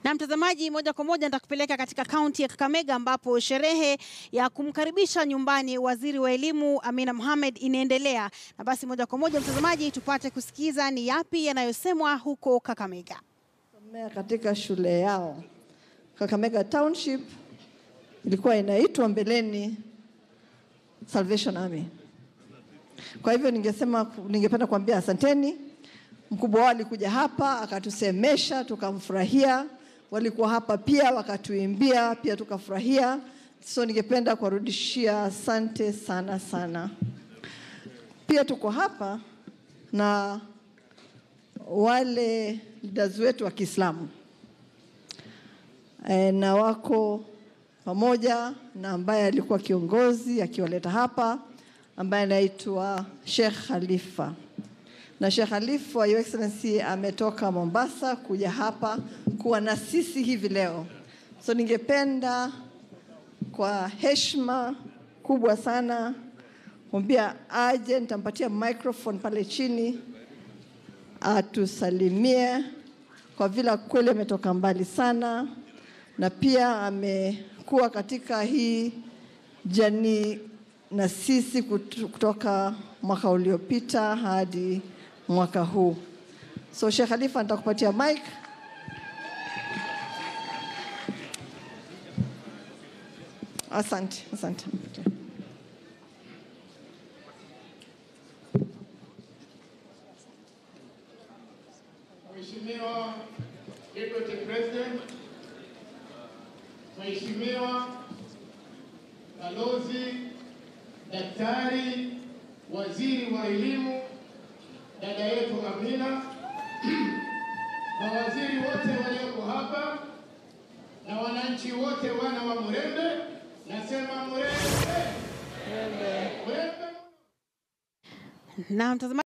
Na mtazamaji, moja kwa moja nitakupeleka katika kaunti ya Kakamega ambapo sherehe ya kumkaribisha nyumbani waziri wa elimu Amina Mohamed inaendelea. Na basi moja kwa moja mtazamaji, tupate kusikiza ni yapi yanayosemwa huko Kakamega. Somea katika shule yao Kakamega Township, ilikuwa inaitwa mbeleni Salvation Army. Kwa hivyo ningesema, ningependa kuambia asanteni. Mkubwa wao alikuja hapa akatusemesha, tukamfurahia. Walikuwa hapa pia wakatuimbia, pia tukafurahia. So ningependa kuwarudishia asante sana sana. Pia tuko hapa na wale leaders wetu wa Kiislamu e, na wako pamoja na ambaye alikuwa kiongozi akiwaleta hapa ambaye anaitwa Sheikh Khalifa na Sheikh Khalifa Your Excellency ametoka Mombasa kuja hapa kuwa na sisi hivi leo. So ningependa kwa heshima kubwa sana kumwambia aje, nitampatia microphone pale chini atusalimie kwa vile kweli ametoka mbali sana, na pia amekuwa katika hii jani na sisi kut- kutoka mwaka uliopita hadi mwaka huu. So Sheikh Khalifa, nitakupatia mic. Asante, asante. Mheshimiwa Deputy President, Mheshimiwa Balozi, Daktari, Waziri wa Elimu, dada yetu Amina, mawaziri wote walioko hapa na wananchi wote wana wa Murembe, nasema Murembe, Murembe. Na mtazamaji